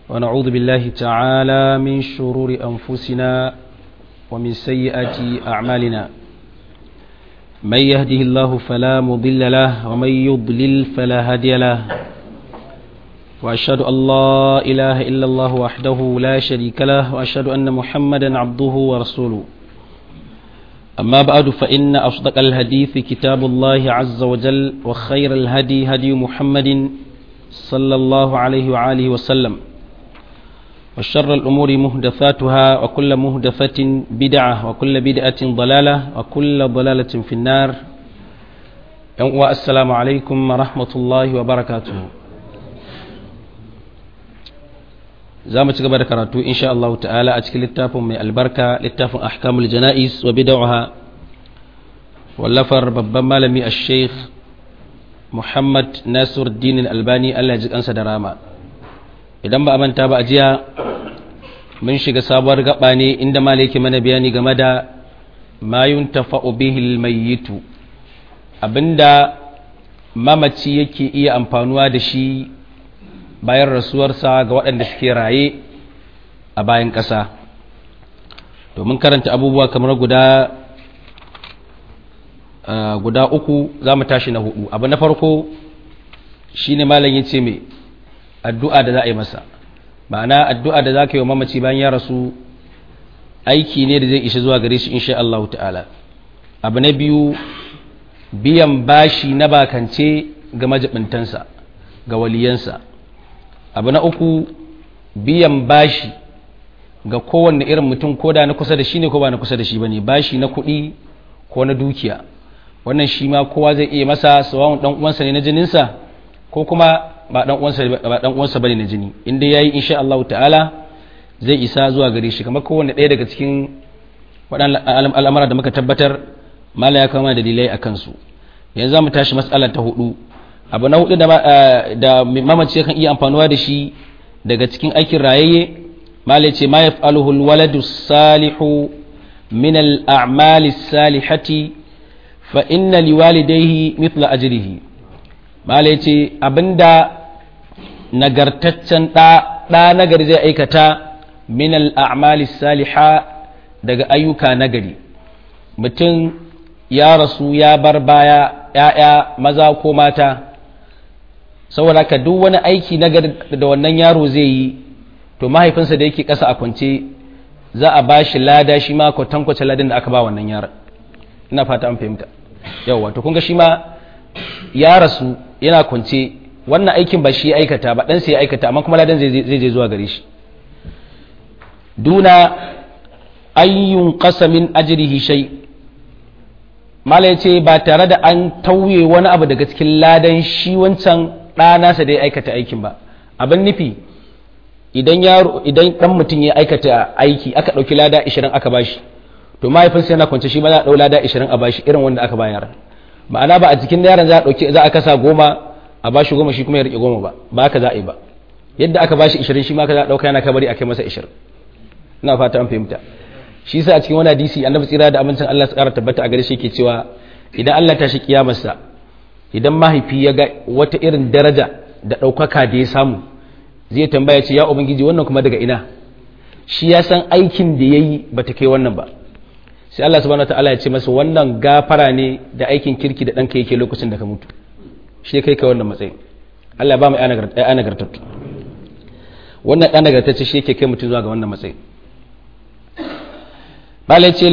ونعوذ بالله تعالى من شرور أنفسنا ومن سيئات أعمالنا من يهده الله فلا مضل له ومن يضلل فلا هادي له وأشهد أن لا إله إلا الله وحده لا شريك له وأشهد أن محمدا عبده ورسوله أما بعد فإن أصدق الحديث كتاب الله عز وجل وخير الهدي هدي محمد صلى الله عليه وآله وسلم وشر الأمور مهدثاتها وكل مهدثة بدعة وكل بدعة ضلالة وكل ضلالة في النار والسلام عليكم ورحمة الله وبركاته za mu ci gaba da karatu insha Allah ta'ala a cikin littafin mai albarka littafin ahkamul jana'is wa bid'aha wallafar babban malami a sheikh Muhammad Nasir Dinin Albani Allah ji kansa da rama idan ba a manta ba a jiya mun shiga sabuwar gaba ne inda malaki mana bayani game da ma yuntafa'u bihi almayyitu abinda mamaci yake iya amfanuwa da shi bayan rasuwarsa ga waɗanda suke raye a bayan ƙasa domin karanta abubuwa kamar guda guda uku za mu tashi na hudu abu na farko shi ne malam ya ce mai addu'a da za a yi masa ma'ana addu'a da za ka yi wa mamaci bayan ya rasu aiki ne da zai ishe zuwa gare shi insha Allah ta'ala abu na biyu biyan bashi na bakance ga majibintansa ga waliyansa abu na uku biyan bashi ga kowanne irin mutum ko da na kusa da shi ne ko ba na kusa da shi ba ne bashi na kuɗi ko na dukiya wannan shi ma kowa zai iya masa sawawun ɗan uwansa ne na jininsa ko kuma ba ɗan uwansa ba ne na jini inda ya yi insha Allah ta'ala zai isa zuwa gare shi kamar kowanne ɗaya daga cikin waɗannan al'amura da muka tabbatar mala ya kama dalilai a kansu yanzu za mu tashi matsala ta hudu abu na hudu da mamaci kan iya amfanuwa da shi daga cikin aikin rayayye malai ce ma yaf'aluhu alwaladu salihu min al'amali salihati fa inna liwalidayhi mithla ajrihi malai ce abinda nagartaccen da da nagari zai aikata min al'amali saliha daga ayyuka nagari mutum ya rasu ya bar baya ‘ya'ya maza ko mata saboda ka duk wani aiki na da wannan yaro zai yi to mahaifinsa da yake ƙasa a kwance za a ba shi lada shi ma kwatankwace ladin da aka ba wannan yaron ina fata an fahimta yawwa to kunga shi ma ya rasu yana kwance wannan aikin ba shi aikata ba ɗansa ya aikata amma kuma ladan zai je zuwa gare shi duna ayyun qasamin ajrihi shay mala ce ba tare da an tauye wani abu daga cikin ladan shi wancan ɗanasa da ya aikata aikin ba abin nufi idan yaro idan ɗan mutum ya aikata aiki aka ɗauki lada 20 aka bashi to mahaifinsa yana kwance shi ma za a ɗau lada 20 a bashi irin wanda aka bayar ma'ana ba a jikin yaron za a ɗauki za a kasa goma a bashi goma shi kuma ya riƙe goma ba ba haka za a yi ba yadda aka bashi 20 shi ma ka za a ɗauka yana kabari a kai masa 20 ina fata an fahimta shi sa a cikin wani hadisi annabi tsira da amincin Allah su ƙara tabbata a gare shi yake cewa idan Allah ta shi kiyamarsa idan mahaifi ya ga wata irin daraja da ɗaukaka da ya samu zai tambaya ce ya ubangiji wannan kuma daga ina shi ya san aikin da ya yi ba ta kai wannan ba sai Allah subhanahu ta'ala ya ce masa wannan gafara ne da aikin kirki da ɗanka yake lokacin da ka mutu shi kai ka wannan matsayin Allah ba mu ya nagartattu wannan ɗan nagartacce shi yake kai mutum zuwa ga wannan matsayin bala ce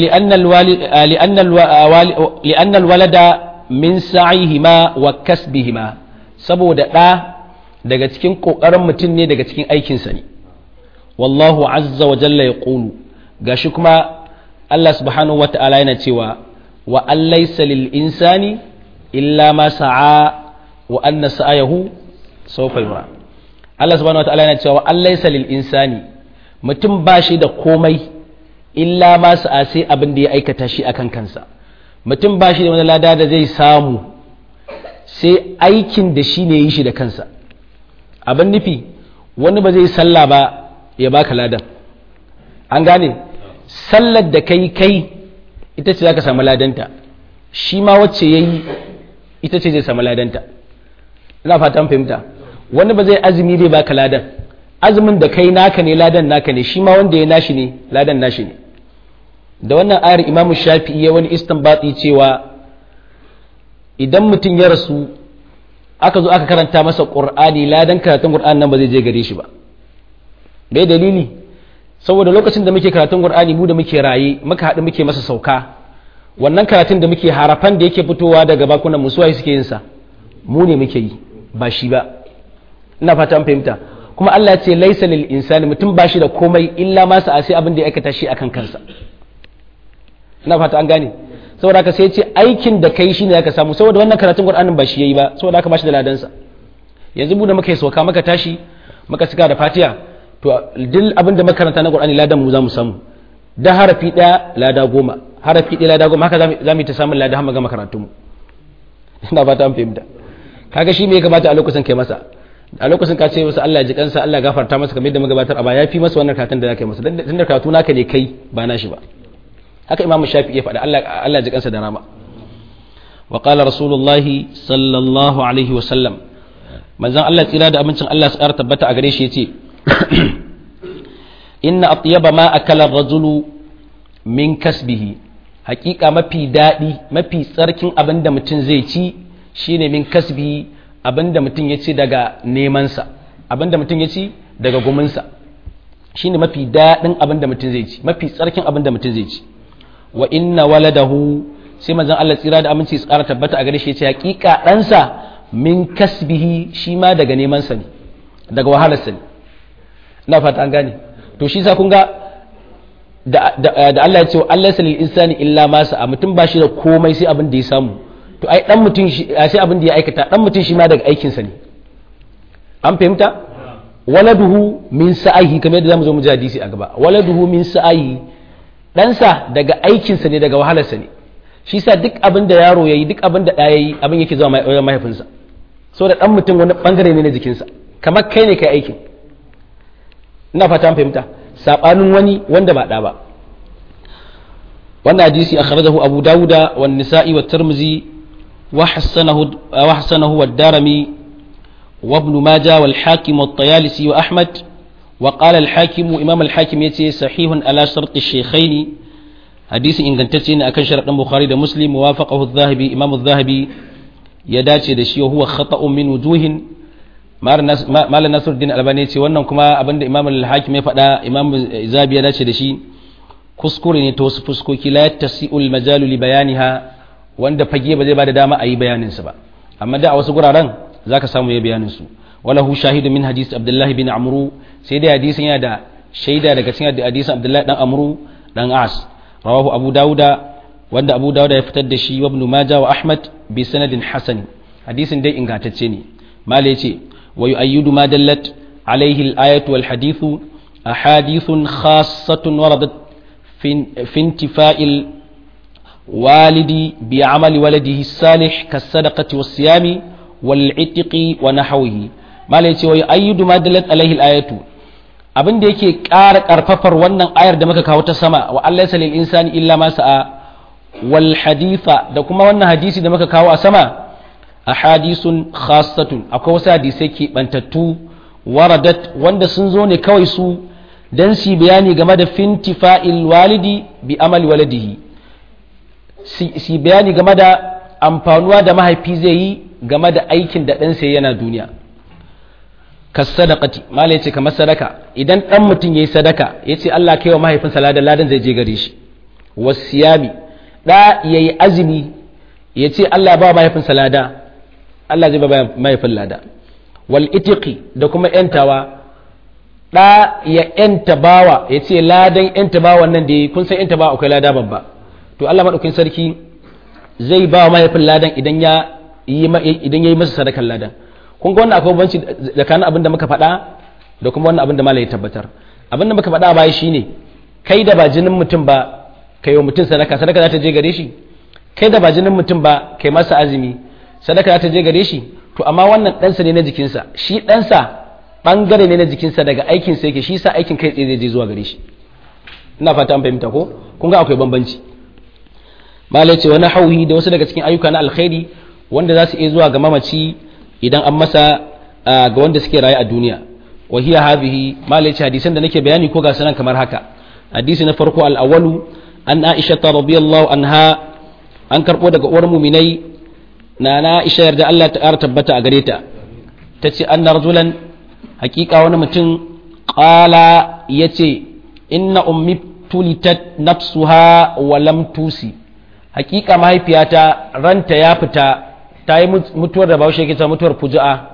li'annal walada min sa'ihima wa kasbihima saboda ɗa daga cikin ƙoƙarin mutum ne daga cikin aikinsa ne wallahu azza wa jalla ya ƙulu gashi kuma Allah subhanahu wa ta'ala yana cewa wa allaisa lil insani illa ma sa'a wa anna sa'ayahu sawfa yura Allah subhanahu wa ta'ala yana cewa wa allaisa lil insani mutum ba shi da komai illa ma sa'a sai abin da ya aikata shi akan kansa mutum ba shi da wani lada da zai samu sai aikin da shi ne yi shi da kansa abin nufi wani ba zai sallah ba ya baka ladan an gane sallar da kai kai ita ce za ka samu ladanta shi ma wacce ya yi ita ce zai samu ladanta ina fatan fahimta wani ba zai azumi zai baka ladan azumin da kai naka ne ladan naka ne shi ma wanda ya nashi ne ladan nashi ne da wannan ayar imam shafi'i ya wani istinbati cewa idan mutum ya rasu aka zo aka karanta masa qur'ani ladan karatun qur'ani nan ba zai je gare shi ba bai dalili saboda lokacin da muke karatun qur'ani mu da muke raye muka haɗu muke masa sauka wannan karatun da muke harafan da yake fitowa daga bakunan mu suwaye suke yin sa mu ne muke yi ba shi ba ina fata an fahimta kuma Allah ya ce laisa lil insani mutum ba shi da komai illa ma sa sai abin da ya aikata shi akan kansa ina fata an gane saboda haka sai ya ce aikin da kai shine zaka samu saboda wannan karatun Qur'anin ba shi yayi ba saboda haka ba shi da ladan sa yanzu mu da muka yi sauka muka tashi muka cika da Fatiha to duk abin da makaranta na Qur'ani ladan mu za mu samu da harafi daya lada goma harafi daya lada goma haka za mu yi ta samun lada har mu gama karatun mu ina fata an fahimta kaga shi me ya kamata a lokacin kai masa a lokacin ka ce masa Allah ya ji kansa Allah ya gafarta masa kamar yadda muka gabatar a baya ya fi masa wannan karatun da zaka yi masa dan da karatu naka ne kai ba na shi ba haka imamu shafi'i ya faɗa Allah Allah ya ji kansa da rama wa qala rasulullahi sallallahu alaihi wa sallam manzon Allah tsira da abincin Allah su ƙara tabbata a gare shi yace inna atyaba ma akala rajulu min kasbihi hakika mafi daɗi mafi tsarkin abin da mutum zai ci shine min kasbihi abin da mutum ya ci daga nemansa abin da mutum ya ci daga guminsa shine mafi daɗin abin da mutum zai ci mafi tsarkin abin da mutum zai ci wa inna waladahu sai manzon Allah tsira da aminci su ƙara tabbata a gare shi yace hakika ɗansa min kasbihi shi ma daga nemansa ne daga wahalarsa ne ina fata an gane to shi sa kun ga da Allah ya ce wa Allah salil insani illa ma sa mutum ba shi da komai sai abin da ya samu to ai dan mutum shi sai abin da ya aikata dan mutum shi ma daga aikin sa ne an fahimta waladuhu min sa'ihi kamar yadda zamu zo mu ji hadisi a gaba waladuhu min sa'ihi dan sa daga aikin sa ne daga wahalar sa ne shi sa duk abin da yaro yayi duk abin da da yayi abin yake zuwa mahaifinsa saboda dan mutum wani bangare ne na jikinsa kamar kai ne kai aikin ina fata an fahimta sabanin wani wanda ba da ba wannan hadisi akhrajahu abu dawuda wa nisa'i wa tirmizi wa hasanahu wa hasanahu wa darimi wa ibn majah wal hakim wa tayalisi wa ahmad wa qala al hakim imam al hakim yace sahihun ala shart al shaykhaini hadisi ingantacce ne akan sharadin bukhari da muslim wafaqahu adh-dhahabi imam adh-dhahabi ya dace da shi huwa khata'un min wujuhin malam nasiruddin albani ce wannan kuma abinda imam al-hakim ya faɗa imam zabi ya dace da shi kuskure ne ta wasu fuskoki la tasi'ul majalu li bayaniha wanda fage ba zai bada dama a yi bayanin su ba amma da a wasu guraren zaka samu ya bayanin su wala hu shahidu min hadis abdullah bin amru sai dai hadisin yana da shaida daga cikin hadisin abdullah dan amru dan as rawahu abu dauda wanda abu dauda ya fitar da shi wa ibn majah wa ahmad bi sanadin hasan hadisin dai ingantacce ne mala yace ويؤيد ما دلت عليه الآية والحديث أحاديث خاصة وردت في, في انتفاء الوالد بعمل ولده الصالح كالصدقة والصيام والعتق ونحوه ما ليتي ويؤيد ما دلت عليه الآية abin da yake ƙara ƙarfafar wannan ayar da muka kawo ta sama wa Allah ya lil insani illa ma sa'a wal haditha da kuma wannan hadisi da muka kawo a sama ahadisun khassatun akwai wasu hadisai keɓantattu waradat wanda sun zo ne kawai su don su bayani game da fintifa'il walidi bi amali waladihi su bayani game da amfanuwa da mahaifi zai yi game da aikin da ɗansa yana duniya kas sadaqati mala yace kamar sadaka idan ɗan mutum yayi sadaka yace Allah kai wa mahaifinsa ladan ladan zai je gare shi wasiyami da yayi azumi yace Allah ba mahaifinsa lada Allah zai ba mahaifin lada wal itiqi da kuma yantawa da ya yanta bawa ya ce ladan yanta bawa nan da kun san yanta bawa akwai lada babba to Allah madaukakin sarki zai ba mahaifin ladan idan ya yi idan yayi masa sadakan ladan kun ga wannan akwai banci tsakanin abin da muka faɗa da kuma wannan abin da malai ya tabbatar abin da muka faɗa baya shine kai da ba jinin mutum ba kai wa mutum sadaka sadaka za ta je gare shi kai da ba jinin mutum ba kai masa azumi sadaka ta je gare shi to amma wannan ɗansa ne na jikinsa shi ɗansa ɓangare ne na jikinsa daga aikinsa yake shi sa aikin kai tsaye zai je zuwa gare shi ina fata an fahimta ko kun ga akwai bambanci malai ce wani hauhi da wasu daga cikin ayyuka na alkhairi wanda za su iya zuwa ga mamaci idan an masa ga wanda suke raye a duniya wa hiya hadhihi malai hadisan da nake bayani ko ga sanan kamar haka hadisi na farko al-awwalu an Aisha radhiyallahu anha an karbo daga uwar mu'minai na na Aisha yarda Allah ta ƙara tabbata a gare ta tace anna rajulan hakika wani mutum qala yace inna ummi tulitat nafsuha wa lam tusi hakika mahaifiyata ranta ya fita ta yi mutuwar da bahaushe yake ta mutuwar fuju'a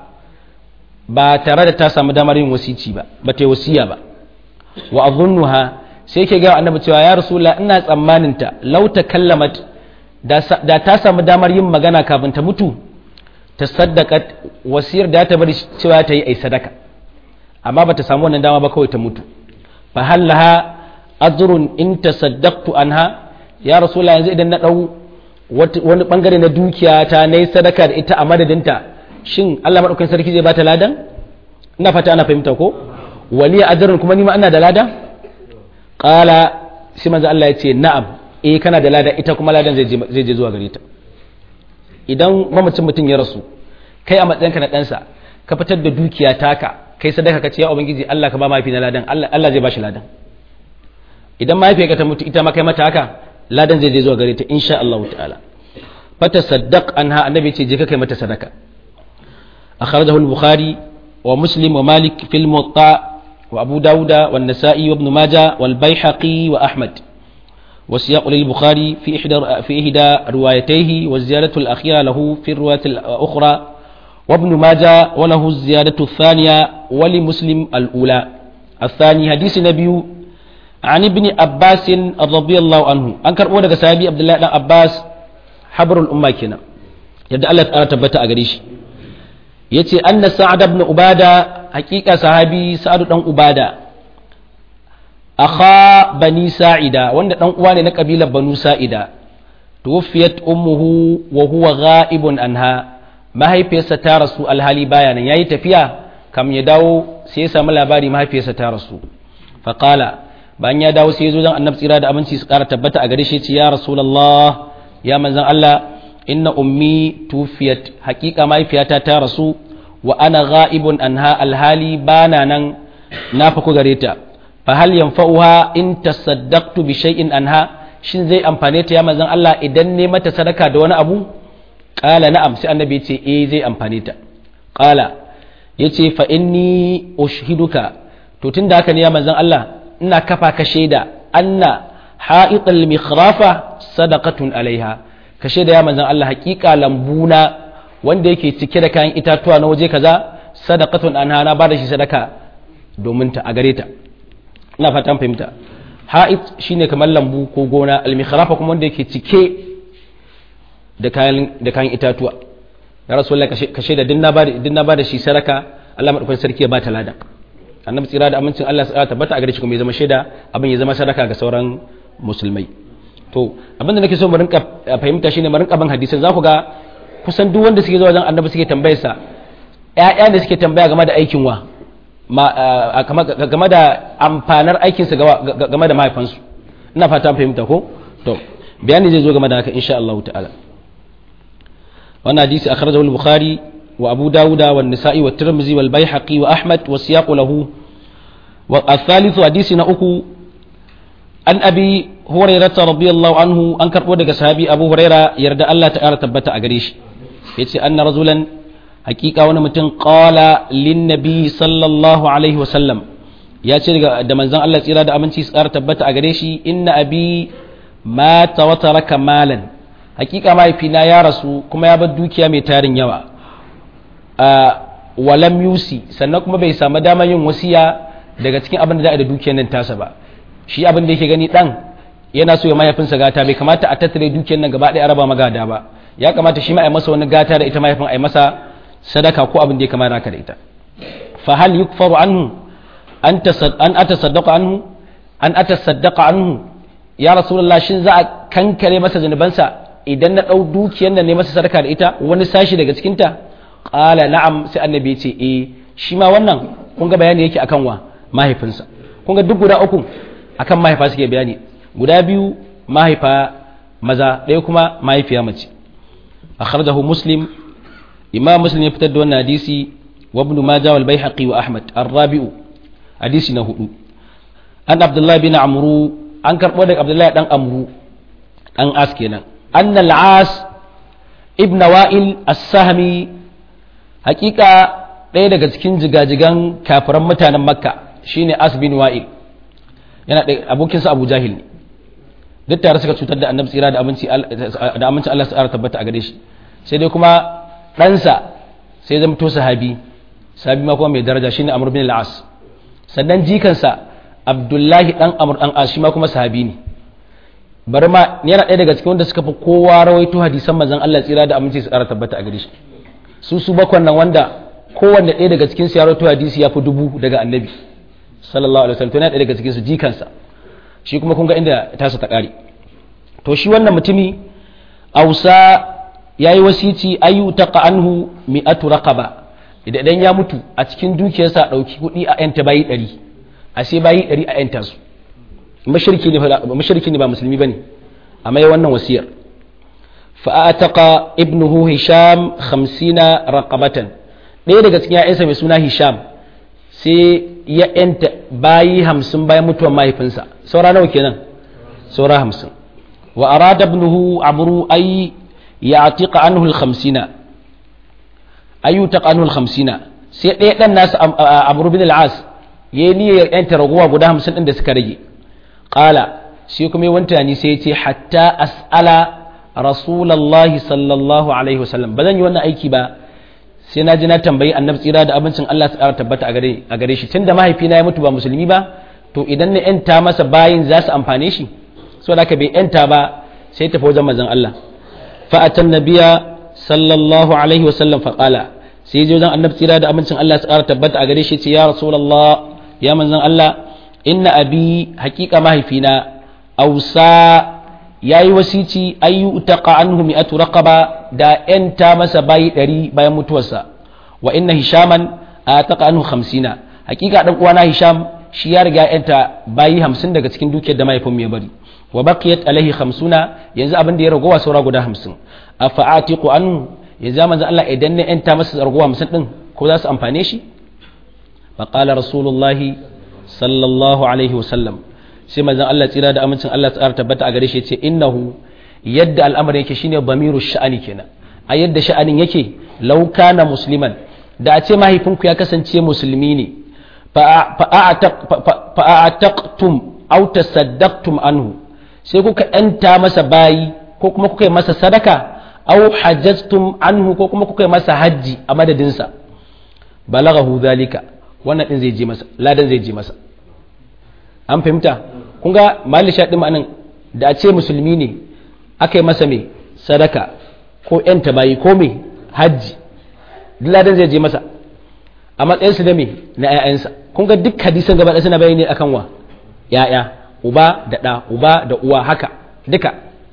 ba tare da ta samu damar yin wasici ba ba ta yi wasiya ba wa azunnuha sai ke ga annabi cewa ya rasulullah ina tsammanin ta law kallamat da ta samu damar yin magana kafin ta mutu ta saddaka wasiyar da ta bari cewa ta yi ai sadaka amma ba ta samu wannan dama ba kawai ta mutu fa hallaha ajrun in tasaddaqtu anha ya rasulullah yanzu idan na dau wani bangare na dukiya ta nayi sadaka da ita a madadinta shin Allah madaukakin sarki zai bata ladan ina fata ana fahimta ko waliya ajrun kuma ni ma ina da lada qala sai manzo Allah ya ce na'am eh kana da lada ita kuma ladan zai je zai je zuwa gare ta idan mamacin mutum ya rasu kai a matsayinka na ɗansa ka fitar da dukiya taka kai sadaka ka ce ya ubangiji Allah ka ba mahaifi na ladan Allah zai ba shi ladan idan mahaifiyarka ta mutu ita ma kai mata haka ladan zai je zuwa gare ta insha Allah ta'ala fata saddaq anha annabi ce je ka kai mata sadaka akhrajahu al-bukhari wa muslim wa malik fil muwatta wa abu dauda wa an-nasa'i wa ibn majah wal baihaqi wa ahmad وسياق للبخاري في إحدى في إحدى روايتيه والزيادة الأخيرة له في الرواية الأخرى وابن ماجه وله الزيادة الثانية ولمسلم الأولى الثاني حديث النبي عن ابن عباس رضي الله عنه أنكر أولا صحابي عبد الله بن عباس حبر الأمة كنا يد الله تعالى تبتا أغريش يتي أن سعد بن عبادة حقيقة صحابي سعد بن عبادة akha bani sa'ida wanda dan uwa ne na kabilar banu sa'ida tuwfiyat ummuhu wa huwa ghaibun anha mahaifiyarsa ta rasu alhali baya nan yayi tafiya kam ya dawo sai ya samu labari mahaifiyarsa ta rasu fa qala bayan ya dawo sai ya zo dan annabi tsira da aminci su kara tabbata a gare shi ce ya rasulullah ya manzon Allah inna ummi tufiyat haqiqa mahaifiyata ta rasu wa ana ghaibun anha alhali bana nan na fa ku gare ta fahal yanfa'uha in tasaddaqtu bi shay'in anha shin zai amfane ta ya manzon Allah idan ne mata sadaka da wani abu qala na'am sai annabi ya ce eh zai amfane ta qala yace fa inni ushhiduka to tunda haka ne ya manzon Allah ina kafa ka shaida anna ha'iqal mikhrafa sadaqatun alaiha ka shaida ya manzon Allah haƙiƙa lambuna wanda yake cike da kayan itatuwa na waje kaza sadaqatun anha na bada shi sadaka domin ta a gare ta ina fatan fahimta ha'it shine kamar lambu ko gona almikhrafa kuma wanda yake cike da kayan da kayan itatuwa ya rasulullah ka shaida din na bada din na bada shi saraka Allah madaukakin sarki ya ba ta lada annabi tsira da amincin Allah ya tabbata a gare shi kuma ya zama shaida abin ya zama sadaka ga sauran musulmai to abin da nake so mu rinka fahimta shine mu rinka ban hadisin za ku ga kusan duk wanda suke zuwa wajen annabi suke tambayarsa ƴaƴa da suke tambaya game da aikin wa game da amfanar aikinsa game da mahaifansu ina fata fahimta ko to bayani zai zo game da haka insha Allah ta'ala wannan hadisi akhrajahu al-bukhari wa abu dawuda wa nisa'i wa tirmidhi wal baihaqi wa ahmad wa siyaqu lahu wa al-thalith hadisi na uku an abi hurairah radiyallahu anhu an karbo daga sahabi abu hurairah yarda Allah ta'ala tabbata a gare shi yace anna rajulan hakika wani mutum qala lin nabi sallallahu alaihi wasallam ya ce da manzon Allah tsira da aminci su ƙara tabbata a gare shi inna abi mata wa taraka malan hakika mahaifina ya rasu kuma ya bar dukiya mai tarin yawa walam yusi sannan kuma bai samu damar yin wasiya daga cikin abin da za a da dukiyar nan tasa ba shi abin da yake gani dan yana so ya mahaifinsa gata bai kamata a tattare dukiyar nan gaba ɗaya araba magada ba ya kamata shi ma a yi masa wani gata da ita mahaifin a yi masa sadaka ko abin da ya kamata haka da ita fa hal yukfaru anhu an an atasaddaqa anhu an atasaddaqa anhu ya rasulullah shin za a kankare masa zanubansa idan na dau dukiyar nan ne masa sadaka da ita wani sashi daga cikin ta qala na'am sai annabi ya ce eh shi ma wannan kun ga bayani yake akan wa mahaifinsa kun ga duk guda uku akan mahaifa suke bayani guda biyu mahaifa maza ɗaya kuma mahaifiya mace akhrajahu muslim imam muslim ya fitar da wannan hadisi wa ibn majah wal baihaqi wa ahmad ar-rabi'u hadisi na hudu an abdullah bin amru an karbo daga abdullah dan amru dan as kenan anna al-as ibn wa'il as-sahmi hakika ɗaya daga cikin jigajigan kafiran mutanen makka shine as bin wa'il yana abokinsa abu jahil ne duk tare suka cutar da annabi tsira da aminci da aminci Allah tsara tabbata a gare shi sai dai kuma ɗansa sai zama to sahabi sahabi ma kuma mai daraja shine Amr bin al-As sannan jikansa Abdullahi dan Amr dan As shi ma kuma sahabi ne bari ma yana ɗaya daga cikin wanda suka fi kowa rawaito hadisan manzon Allah tsira da aminci tsara tabbata a gare shi su su bakwan nan wanda kowanne ɗaya daga cikin su ya rawaito hadisi ya fi dubu daga annabi sallallahu alaihi wasallam to yana ɗaya daga cikin su jikansa shi kuma kun ga inda tasa ta ƙare to shi wannan mutumi ausa ya yi wasici ayu taqa anhu mi'atu raqaba idan ya mutu a cikin dukiyarsa ɗauki kuɗi a yanta bayi ɗari a sai bayi ɗari a yanta su mashirki ne ba musulmi ba ne a mai wannan wasiyar fa'ataka ibnuhu hisham hamsina raqabatan ɗaya daga cikin ya'yansa mai suna hisham sai ya yanta bayi hamsin bayan mutuwar mahaifinsa saura nawa kenan saura hamsin wa arada ibnuhu amru ay ya'tiqa anhu al-khamsina ay yutaqa anhu al-khamsina sai ɗaya dan nasu amru bin al-as yayi niyyar yanta raguwa guda hamsin din da suka rage qala sai kuma wanta ni sai ya ce hatta as'ala rasulullahi sallallahu alaihi wasallam ba zan yi wannan aiki ba sai na ji na tambayi annabi tsira da abincin Allah tsara tabbata a gare a gare shi tunda mahaifina ya mutu ba musulmi ba to idan na yanta masa bayin za su amfane shi so da bai yanta ba sai tafi wajen manzon Allah fa atan nabiya sallallahu alaihi wa sallam fa qala sai je wajen annabi tsira da abincin Allah tsara tabbata a gare shi ce ya rasulullah ya manzon Allah inna abi haqiqa mahaifina ausa yayi wasici ayu taqa anhu mi'atu raqaba da yanta masa bayi ɗari bayan mutuwarsa wa inna hishaman ataqa anhu hamsina hakika dan uwana hisham shi ya riga yanta bayi hamsin daga cikin dukiyar da mahaifin ya bari wa baqiyat alaihi hamsuna yanzu abin da ya ragowa saura guda hamsin afa atiqu anhu yanzu manzo Allah idan ne yanta masa ragowa hamsin din ko za su amfane shi fa qala rasulullahi sallallahu alaihi wasallam sai manzon Allah tsira da amincin Allah tsara tabbata a gare shi yace innahu yadda al'amarin yake shine bamiru sha'ani kenan a yadda sha'anin yake law kana musliman da a ce mahaifinku ya kasance musulmi ne fa a'taqtum aw tasaddaqtum anhu sai kuka yanta masa bayi ko kuma kuka yi masa sadaka aw hajjastum anhu ko kuma kuka yi masa hajji a madadinsa balaghahu zalika wannan din zai je masa ladan zai je masa an fahimta kun ga mali sha ɗin anan da a ce musulmi ne aka yi masa mai sadaka ko ‘yan bayi ko mai hajji ladan zai je masa a matsayinsu da mai na ‘ya'yansa kun ga duk hadisan gaba ɗaya suna bayani akan wa ‘ya'ya uba da ɗa uba da uwa haka duka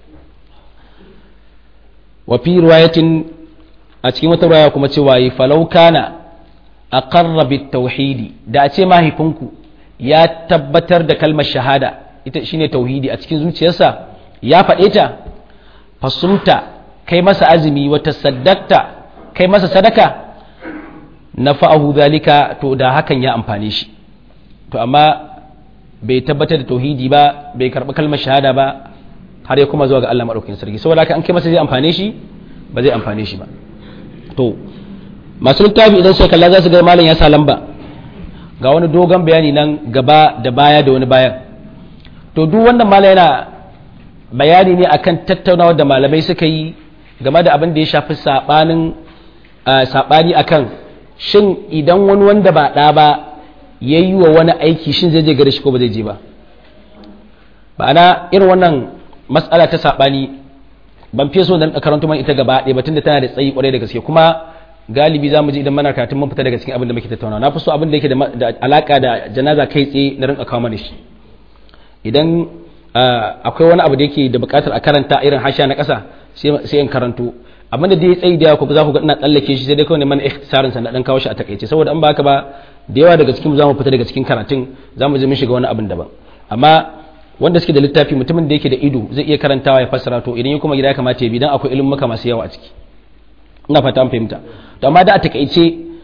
wa fi riwayatin a cikin wata riwaya kuma cewa yi falau kana aqarra bit tauhidi da a ce mahaifinku ya tabbatar da kalmar shahada ita shine tauhidi a cikin zuciyarsa ya faɗe ta fasumta kai masa azumi wata saddakta kai masa sadaka na fa'ahu zalika to da hakan ya amfane shi to amma bai tabbatar da tauhidi ba bai karɓi kalmar shahada ba har ya kuma zuwa ga Allah maɗaukakin sarki saboda haka an kai masa zai amfane shi ba zai amfane shi ba to masu littafi idan sai kalla za su ga malam ya sa lamba ga wani dogon bayani nan gaba da baya da wani bayan to duk wannan malam yana bayani ne akan tattaunawa da malamai suka yi game da abin da ya shafi sabanin sabani akan shin idan wani wanda ba ɗa ba ya yi wa wani aiki shin zai je gare shi ko ba zai je ba ma'ana irin wannan matsala ta sabani ban fiye so da karanto man ita gaba ɗaya batun da tana da tsayi kwarai da gaske kuma galibi za mu ji idan mana karatun mun fita daga cikin abin da muke tattauna na fi so abin da yake da alaka da janaza kai tsaye na rinka kawo mana shi idan akwai wani abu da yake da bukatar a karanta irin hasha na ƙasa sai in karanto abin da ya tsayi da ku za ku ga ina tsallake shi sai dai kawai neman ikhtisarin sa na dan kawo shi a takaice saboda an baka ba da yawa daga cikin za mu fita daga cikin karatun za mu je mun shiga wani abin daban amma wanda suke da littafi mutumin da yake da ido zai iya karantawa ya fassara to idan ya kuma gida ya kamata ya bi dan akwai ilimin maka masu yawa a ciki ina fata an fahimta to amma da a takaice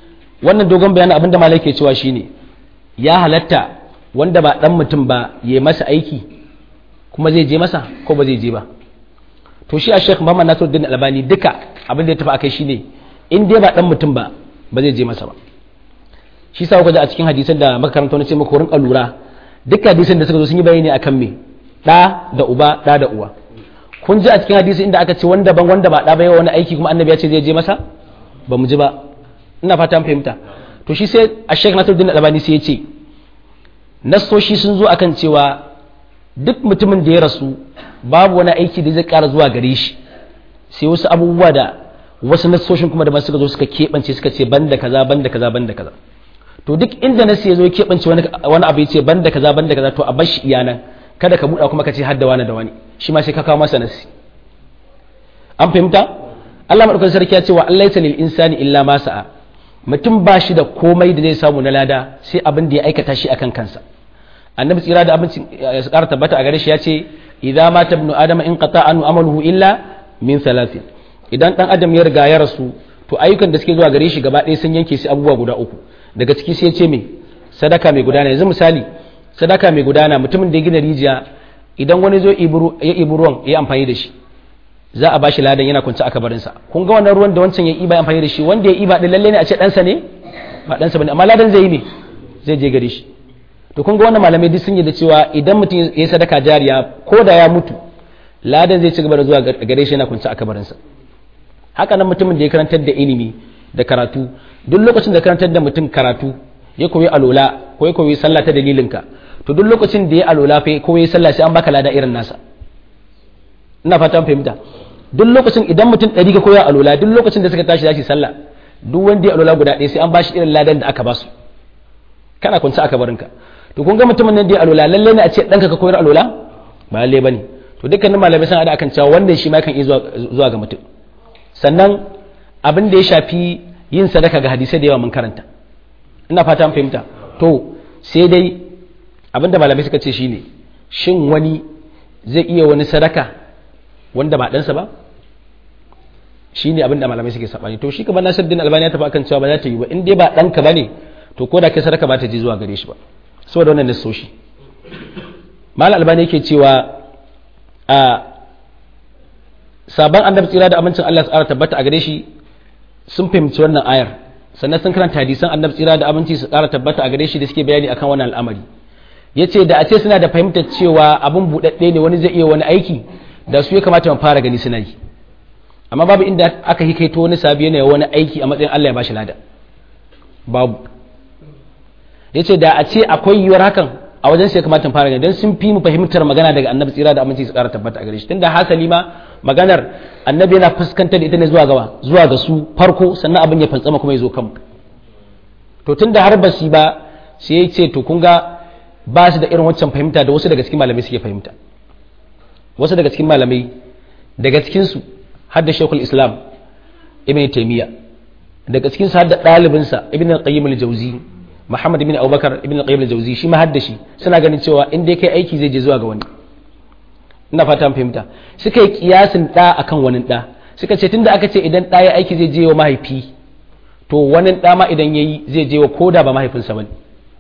wannan dogon bayanin abinda malai ke cewa shine ya halatta wanda ba dan mutum ba ya masa aiki kuma zai je masa ko ba zai je ba to shi a Sheikh Muhammad Nasiruddin Albani duka abin da ya tafi akai shine in dai ba dan mutum ba ba zai je masa ba shi sa kuka ji a cikin hadisan da muka karanta wani ce muku rinka lura duk hadisan da suka zo sun yi bayani akan me da da uba da da uwa kun ji a cikin hadisi inda aka ce wanda ban wanda ba da ba wani aiki kuma annabi ya ce zai je masa ba mu ji ba ina fata an fahimta to shi sai a Sheikh Nasiruddin Albani sai ya ce nassoshi sun zo akan cewa duk mutumin da ya rasu babu wani aiki da zai ƙara zuwa gare shi sai wasu abubuwa da wasu nassoshin kuma da ba suka zo suka keɓance suka ce banda kaza banda kaza banda kaza to duk inda nasi ya zo ya keɓance wani wani abu ya ce banda kaza banda kaza to a bar shi iyanan kada ka buɗa kuma ka ce hadda wani da wani shi ma sai ka kawo masa nasi an fahimta Allah madaukakin sarki ya ce wa Allah lil insani illa ma sa'a mutum ba shi da komai da zai samu na lada sai abin da ya aikata shi akan kansa annabi tsira da abinci ya ƙara tabbata a gare shi ya ce idza mata ibnu adama in qata anu amaluhu illa min thalathin idan dan adam ya riga ya rasu to ayyukan da suke zuwa gare shi gaba ɗaya sun yanke shi abubuwa guda uku daga ciki sai ya ce me sadaka mai gudana yanzu misali sadaka mai gudana mutumin da ya gina rijiya idan wani zo ya ibi ruwan ya amfani da shi za a bashi ladan yana kwance a kabarinsa kun ga wannan ruwan da wancan ya iba amfani da shi wanda ya iba din lalle ne a ce ɗansa ne ba ɗansa bane amma ladan zai yi ne zai je gare shi to kun ga wannan malamai duk sun yi da cewa idan mutum ya yi sadaka jariya ko da ya mutu ladan zai ci gaba da zuwa gare shi yana kwance a kabarinsa haka nan mutumin da ya karantar da ilimi da karatu duk lokacin da karantar da mutum karatu ya koyi alola ko ya koyi sallah ta dalilinka to duk lokacin da ya alola fa ko ya sallah sai an baka lada irin nasa ina fata an fahimta duk lokacin idan mutum ɗari ka koya alola duk lokacin da suka tashi za sallah duk wanda ya alola guda ɗaya sai an bashi irin ladan da aka basu kana kwance a kabarinka to kun ga mutumin nan da ya alola lalle ne a ce ɗanka ka koyar alola ba lalle bane to dukkanin malamai sun hada akan cewa wannan shi ma kan iya zuwa ga mutum sannan abin da ya shafi yin sadaka ga hadisai da yawa mun karanta ina fata an fahimta to sai dai abin da malamai suka ce shine shin wani zai iya wani sadaka wanda ba ɗansa ba shi ne abin da malamai suke saɓani to shi kamar nasiruddin albani ya tafi akan cewa ba za ta yi ba in dai ba ɗanka ba ne to ko da kai sadaka ba ta je zuwa gare shi ba saboda wannan nassoshi malam albani yake cewa a sabon annabi tsira da amincin Allah tsara tabbata a gare shi sun fahimci wannan ayar sannan sun karanta hadisan annabi tsira da aminci su tsara tabbata a gare shi da suke bayani akan wannan al'amari yace da a ce suna da fahimtar cewa abun buɗaɗɗe ne wani zai iya wani aiki da su ya kamata mu fara gani suna yi amma babu inda aka hikaito wani sabi yana wani aiki a matsayin Allah ya bashi lada babu yace da a ce akwai yiwuwar hakan a wajen sai kamata mu fara gani dan sun fi mu fahimtar magana daga annabi tsira da aminci su ƙara tabbata a gare shi tunda hasali ma maganar annabi yana fuskantar da ita ne zuwa gaba zuwa ga su farko sannan abin ya fantsama kuma ya zo kanmu to tunda har ba su ba sai ya ce to kun ga ba su da irin wancan fahimta da wasu daga cikin malamai suke fahimta wasu daga cikin malamai daga cikinsu har da shekul islam ibn taimiyya daga cikinsu har da ɗalibinsa ibn al-qayyim al-jawzi muhammad ibn abubakar ibn al-qayyim al-jawzi shi ma har da shi suna ganin cewa in dai kai aiki zai je zuwa ga wani ina fata an fahimta suka yi kiyasin ɗa akan wani ɗa suka ce tunda aka ce idan ɗa ya aiki zai je wa mahaifi to wani ɗa ma idan ya yi zai je wa koda ba mahaifinsa ba ne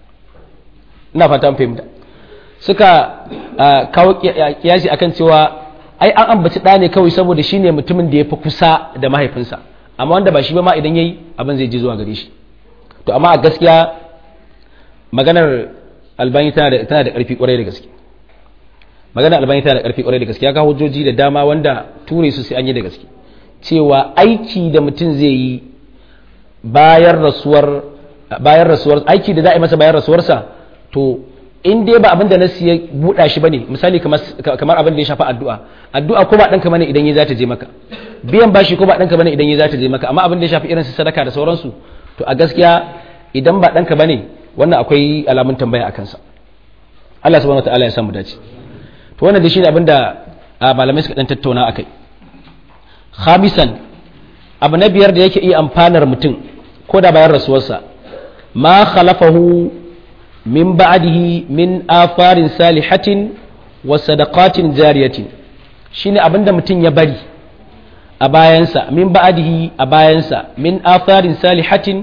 ina fata an fahimta suka kawo kiyasi akan cewa ai an ambaci ɗa ne kawai saboda shine mutumin da ya fi kusa da mahaifinsa amma wanda ba shi ba ma idan yayi abin zai je zuwa gare shi to amma a gaskiya maganar albani tana da tana da ƙarfi ƙwarai da gaske maganar albani tana da ƙarfi ƙwarai da gaske ya kawo hujjoji da dama wanda ture su sai an yi da gaske cewa aiki da mutum zai yi bayan rasuwar bayan rasuwar aiki da za a yi masa bayan rasuwarsa to in dai ba abin da nasu ya buɗa shi bane misali kamar abin da ya shafi addu'a addu'a ko ba ɗanka bane idan ya za ta je maka biyan bashi ko ba ɗanka bane idan ya za ta je maka amma abin da ya shafi irin su sadaka da sauransu to a gaskiya idan ba ɗanka bane wannan akwai alamun tambaya a kansa Allah subhanahu wataala ya samu dace to wannan da shi ne abin da malamai suka dan tattauna akai khamisan abu na biyar da yake iya amfanar mutum ko da bayan rasuwarsa ma khalafahu min ba'dihi min afarin salihatin wa sadaqatin jariyatin shine abinda mutum ya bari a bayansa min ba'dihi a bayansa min afarin salihatin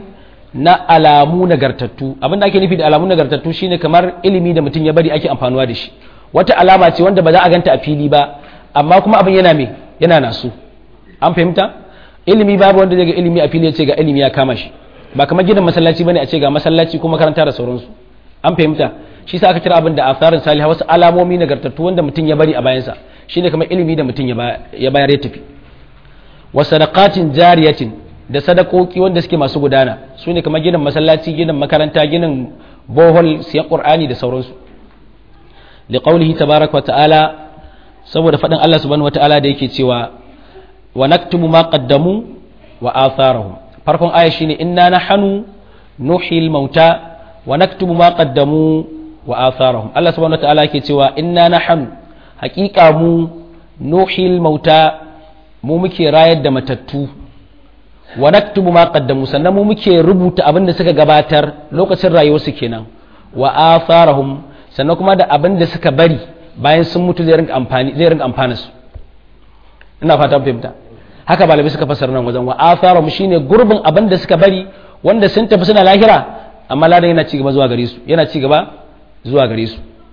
na alamu nagartattu abinda ake nufi da alamu nagartattu shine kamar ilimi da mutum ya bari ake amfanuwa da shi wata alama ce wanda ba za a ganta a fili ba amma kuma abin yana me yana nasu an fahimta ilimi babu wanda zai ga ilimi a fili ya ce ga ilimi ya kama shi ba kamar gidan masallaci bane a ce ga masallaci ko makaranta da sauransu an fahimta shi sa aka kira abin da asarin salih wasu alamomi nagartattu wanda mutum ya bari a bayansa shine kamar ilimi da mutum ya bayar ya tafi wa sadaqatin jariyatin da sadakoki wanda suke masu gudana su ne kamar ginin masallaci ginin makaranta ginin bohol siyan qur'ani da sauransu liqaulihi tabaraka wa ta'ala saboda faɗin Allah subhanahu wa ta'ala da yake cewa wa naktubu ma qaddamu wa atharahum farkon aya shine inna nahnu nuhil mauta wa naktubu ma qaddamu wa atharahum Allah subhanahu wa ta'ala yake cewa inna nahnu haqiqa mu nuhil mauta mu muke rayar da matattu wa naktubu ma qaddamu sannan mu muke rubuta abin da suka gabatar lokacin rayuwarsu kenan wa atharahum sannan kuma da abin da suka bari bayan sun mutu zai rinka amfani zai rinka amfana su ina fata fahimta haka malamai suka fassara nan wajen wa atharahum shine gurbin abin da suka bari wanda sun tafi suna lahira amma ladan yana ci gaba zuwa gare su yana ci gaba zuwa gare su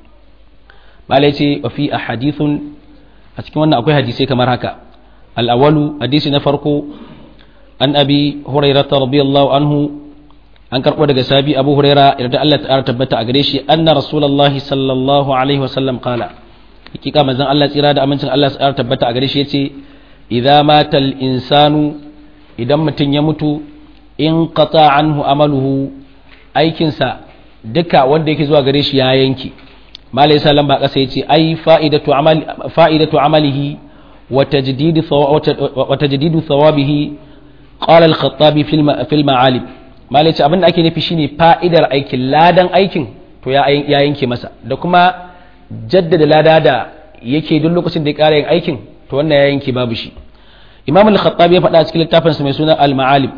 malai ce wa fi ahadithun a cikin wannan akwai hadisai kamar haka al-awwalu hadisi na farko an abi hurairah radiyallahu anhu an karbo daga sabi abu huraira yarda Allah ta tabbata a gare shi anna rasulullahi sallallahu alaihi wasallam qala hakika manzon Allah tsira da amincin Allah ta tabbata a gare shi yace idza mata al-insanu idan mutum ya mutu in qata anhu amaluhu aikinsa duka wanda yake zuwa gare shi ya yanke malai salam ba kasa yace ai fa'idatu amali fa'idatu amalihi wa tajdidu wa tajdidu thawabihi qala al-khattabi fil ma'alim malai ce abinda ake nufi shine fa'idar aikin ladan aikin to ya yanke masa da kuma jaddada lada da yake duk lokacin da ya ƙara yin aikin to wannan ya yanke babu shi imam al-khattabi ya faɗa a cikin littafinsa mai suna al-ma'alim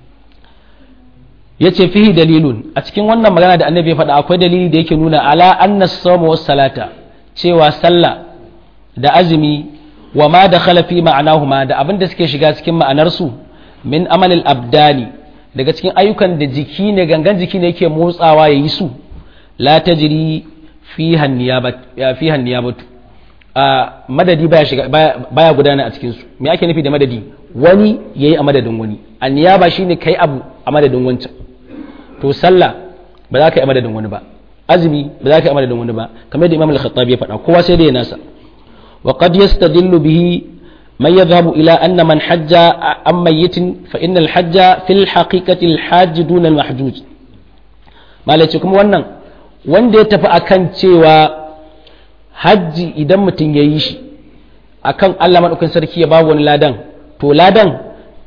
ya ce fihi dalilun a cikin wannan magana da annabi ya faɗa akwai dalili da yake nuna ala anna sawma was salata cewa sallah da azumi wa ma da khalafi ma'anahuma da abin da suke shiga cikin ma'anarsu min amalil abdani daga cikin ayyukan da jiki ne gangan jiki ne yake motsawa ya yi su la tajri fi hanniyabatu a madadi baya shiga baya gudana a cikin su me ake nufi da madadi wani yayi a madadin wani anniyaba shine kai abu a madadin wancan to sallah ba za ka yi a madadin wani ba azumi ba za ka yi a madadin wani ba kamar yadda imam al-khattabi ya faɗa kowa sai da ya nasa wa qad yastadillu bihi man yadhhabu ila anna man hajja an mayyitin fa innal hajja fil haqiqati al-hajj dun al-mahjuj malaci kuma wannan wanda ya tafi akan cewa hajji idan mutum ya yi shi akan Allah maɗaukin sarki ya babu wani ladan to ladan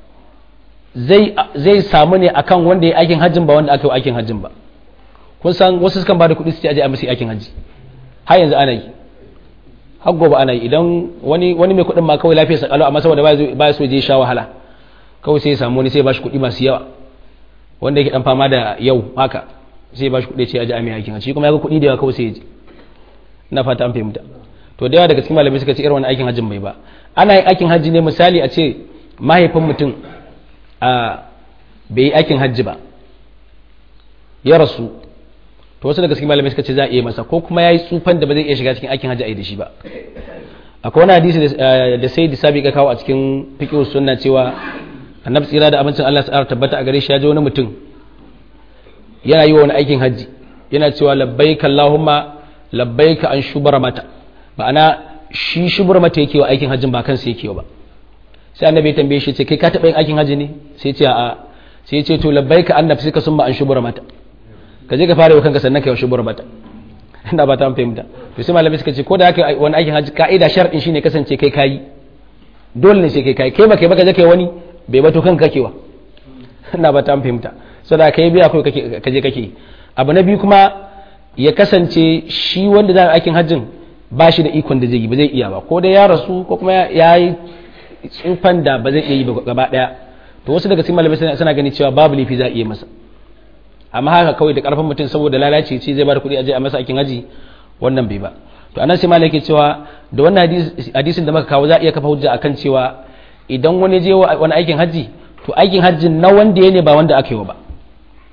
zai samu ne akan wanda ya aikin hajjin ba wanda aka yi aikin hajjin ba kun san wasu sukan ba da kuɗi su ce aje a musu aikin hajji har yanzu ana yi har gobe ana yi idan wani wani mai kuɗin ma kawai lafiya sa kalau amma saboda ba so je sha wahala kawai sai ya samu wani sai ya bashi kuɗi masu yawa wanda yake dan fama da yau haka sai ya bashi kuɗi ce aje a mai aikin hajji kuma ya ga kuɗi da yawa kawai sai ya je na fata an fahimta to da yawa daga cikin malamai suka ce irin wani aikin hajjin bai ba ana yin aikin hajji ne misali a ce mahaifin mutum a bai yi aikin hajji ba ya rasu to wasu daga cikin malamai suka ce za a iya masa ko kuma ya yi tsufan da ba zai iya shiga cikin aikin hajji a yi da shi ba akwai wani hadisi da sai da sabi ka kawo a cikin fiqh sunna cewa annabi tsira da abincin Allah ta'ala tabbata a gare shi ya ji wani mutum yana yi wa wani aikin hajji yana cewa labbaika allahumma labbaika an shubara mata ma'ana shi shubara mata yake wa aikin hajjin ba kansa yake ba sai annabi ya tambaye shi ce kai ka taɓa yin aikin hajji ne sai ce a sai ya ce to labbaika an nafsi ka sun ba an shubara mata ka je ka fara wa kanka sannan ka yi shubara mata ina ba ta an fahimta to sai malamai suka ce ko da haka wani aikin hajji ka'ida shar'in shine kasance kai kayi dole ne sai kai kayi kai ba kai ba ka je kai wani bai bato kanka kakewa ina ba ta an fahimta saboda kai biya kai ka je kake abu na biyu kuma ya kasance shi wanda za a aikin hajjin ba shi da ikon da zai yi ba zai iya ba ko dai ya rasu ko kuma ya yi tsufan da ba zai iya yi ba gaba daya to wasu daga cikin malamai suna gani cewa babu lifi za a iya masa amma haka kawai da karfin mutum saboda lalace ce zai ba da kuɗi a je a masa aikin haji wannan bai ba to anan sai malai ke cewa da wannan hadisin da muka kawo za a iya kafa hujja akan cewa idan wani je wani aikin haji to aikin hajjin na wanda ya ne ba wanda aka yi wa ba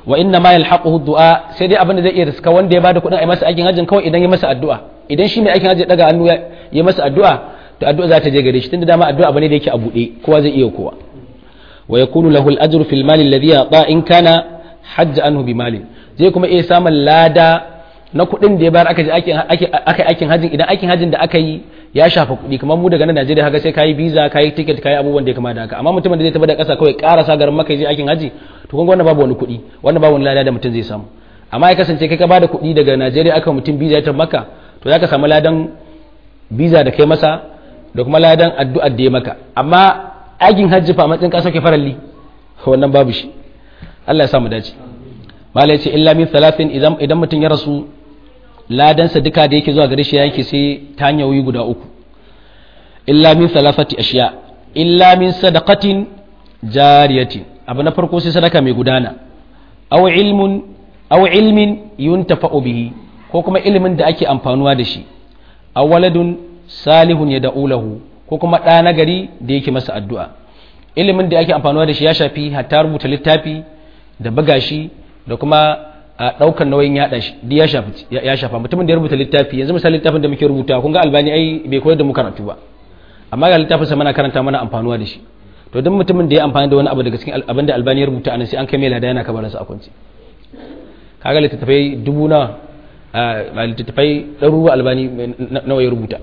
wa inna ma yalhaquhu du'a sai dai abin da zai iya riska wanda ya bada kuɗin a masa aikin hajjin kawai idan ya masa addu'a idan shi mai aikin hajji daga hannu ya masa addu'a to addu'a za ta je gare shi tunda dama addu'a bane da yake a buɗe kowa zai iya kowa wa yakunu lahu al-ajru fil mali alladhi yata in kana hajja anhu bi malin zai kuma iya samun lada na kuɗin da ya bayar aka je aka aikin hajjin idan aikin hajjin da aka yi ya shafa kuɗi kamar mu daga nan Najeriya haka sai kayi visa kayi ticket kayi abubuwan da ya kama da haka amma mutumin da zai tafi da ƙasa kawai ƙarasa garin maka je aikin haji to kun ga wannan babu wani kuɗi wannan babu wani lada da mutum zai samu amma ya kasance kai ka bada kuɗi daga Najeriya aka mutum visa ya tafi maka to zaka samu ladan visa da kai masa da kuma ladan addu'ar da ya maka amma aikin hajji fa matsayin ka sauke faralli wannan babu shi Allah ya sa mu dace mala ya ce illa min thalathin idan idan mutum ya rasu ladansa duka da yake zuwa gare shi yake sai ta hanyoyi guda uku illa min thalathati ashiya illa min sadaqatin jariyatin abu na farko sai sadaka mai gudana aw ilmun aw ilmin yuntafa'u bihi ko kuma ilimin da ake amfanuwa da shi aw waladun salihun yad'u lahu ko kuma ɗa na gari da yake masa addu'a ilimin da ake amfanuwa da shi ya shafi hatta rubuta littafi da buga shi da kuma a ɗaukar nauyin yaɗa shi duk ya shafa ya shafa mutumin da ya rubuta littafi yanzu misali littafin da muke rubuta kun ga albani ai bai koyar da mu karatu ba amma ga littafin sa muna karanta mana amfanuwa da shi to duk mutumin da ya amfani da wani abu daga cikin abin da albani ya rubuta anan sai an kai mai lada yana kabarin sa a kwance kaga littattafai dubu na littattafai ɗaruruwa albani nawa ya rubuta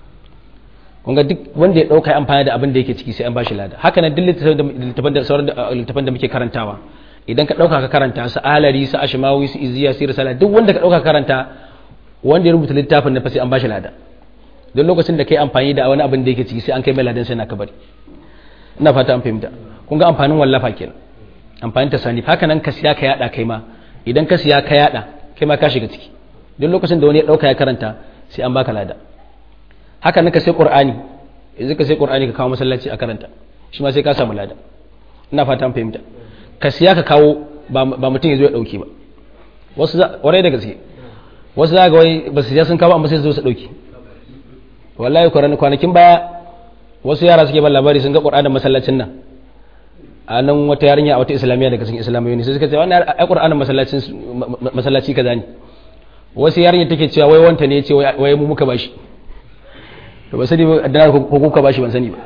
kun ga duk wanda ya ɗauka amfani da abin da yake ciki sai an bashi lada haka nan duk littattafan da sauran littattafan da muke karantawa idan ka ɗauka ka karanta su alari su ashimawi su iziya su risala duk wanda ka ɗauka karanta wanda ya rubuta littafin na fa sai an bashi lada don lokacin da kai amfani da wani abin da yake ciki sai an kai mai ladan sai na kabari ina fata an fahimta kun ga amfanin wallafa kenan amfanin tasani haka nan ka siya ka yada kai ma idan ka siya ka yada kai ma ka shiga ciki don lokacin da wani ya ɗauka ya karanta sai an baka lada haka nan ka sai qur'ani yanzu ka sai qur'ani ka kawo masallaci a karanta shi ma sai ka samu lada ina fata an fahimta ka siya ka kawo ba mutum ya zo ya dauke ba wasu warai da gaske wasu za ga wai ba su siya sun kawo amma sai su zo su dauke wallahi kwanakin baya wasu yara suke ban labari sun ga qur'anin masallacin nan a nan wata yarinya a wata islamiyya daga cikin islamiyya ne sai suka ce wannan ai qur'anin masallacin masallaci kaza ne wasu yarinya take cewa wai wanta ne ya ce wai mu muka bashi to ba sani ba da ko kuka bashi ban sani ba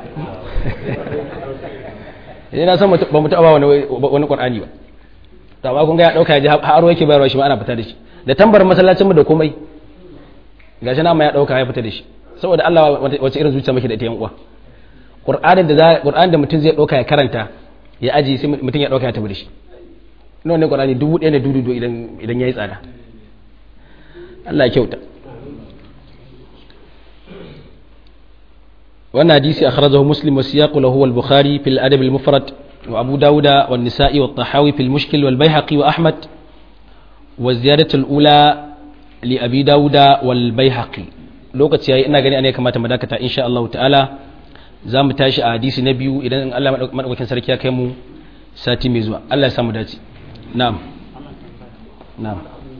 idan na san ba mu taɓa wani wani qur'ani ba to amma kun ga ya dauka ya ji haro yake bayarwa shi ma ana fita da shi da tambar masallacin mu da komai gashi na ma ya dauka ya fita da shi saboda Allah wace irin zuciya muke da ita yan uwa qur'anin da qur'anin da mutum zai dauka ya karanta ya aji sai mutum ya dauka ya tafi da shi nawa ne qur'ani dubu ɗaya da dudu idan idan yayi tsada Allah ya kyauta wannan hadisi akhrajahu muslim wa siyaqu lahu wal bukhari fil adab al mufrad wa abu dauda wa nisa'i wa tahawi fil mushkil wal bayhaqi wa ahmad wa ziyadatu al ula li abi dauda wal bayhaqi lokaci yayi ina gani ana kamata mu dakata insha Allah ta'ala za mu tashi a hadisi na biyu idan Allah madaukakin sarki ya kai mu sati mai zuwa Allah ya samu dace na'am na'am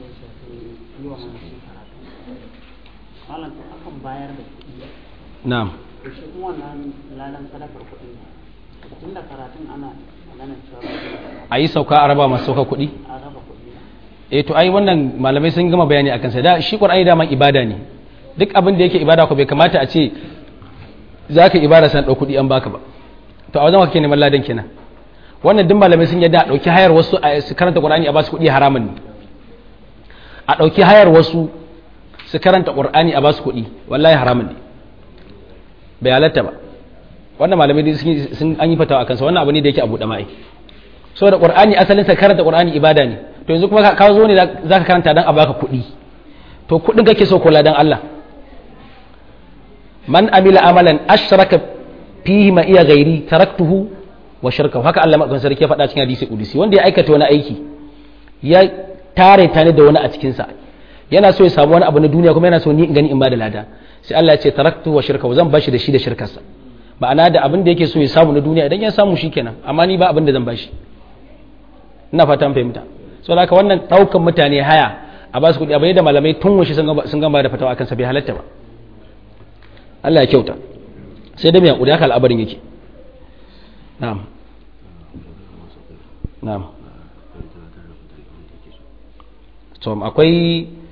na'am shi kuma wannan lalan sadakar kuɗin tun da karatun ana maganar cewa a yi sauka a raba masu sauka kuɗi a raba kuɗi eh to ai wannan malamai sun gama bayani akan sa da shi qur'ani daman ibada ne duk abin da yake ibada ko bai kamata a ce zaka ibada san dau kuɗi an baka ba to a wajen kake neman ladan kenan wannan duk malamai sun yadda a dauki hayar wasu a su karanta qur'ani a ba su kuɗi haramun ne a dauki hayar wasu su karanta qur'ani a ba su kuɗi wallahi haramun ne bai halatta ba wannan malamai sun an yi fatawa akan sa wannan abu ne da yake abu da mai saboda qur'ani asalin sa karanta qur'ani ibada ne to yanzu kuma ka zo ne zaka karanta dan a baka kuɗi to kuɗin kake so kula dan Allah man amila amalan ashraka fihi ma iya ghairi taraktuhu wa shirkahu haka Allah madaukakin sarki ya faɗa cikin hadisi qudsi wanda ya aikata wani aiki ya tare tare da wani a cikin sa yana so ya samu wani abu na duniya kuma yana so ni in gani in ba da lada sai Allah ya ce taraktu wa shirkahu zan bashi da shi da shirkarsa ma'ana da abin da yake so ya samu na duniya idan ya samu shikenan amma ni ba abin da zan bashi ina fatan fahimta saboda haka wannan daukan mutane haya a ba su kuɗi abu da malamai tun washe sun gama da fatawa akan sa bai halatta ba Allah ya kyauta sai da mai hakuri haka al'abarin yake na'am na'am to akwai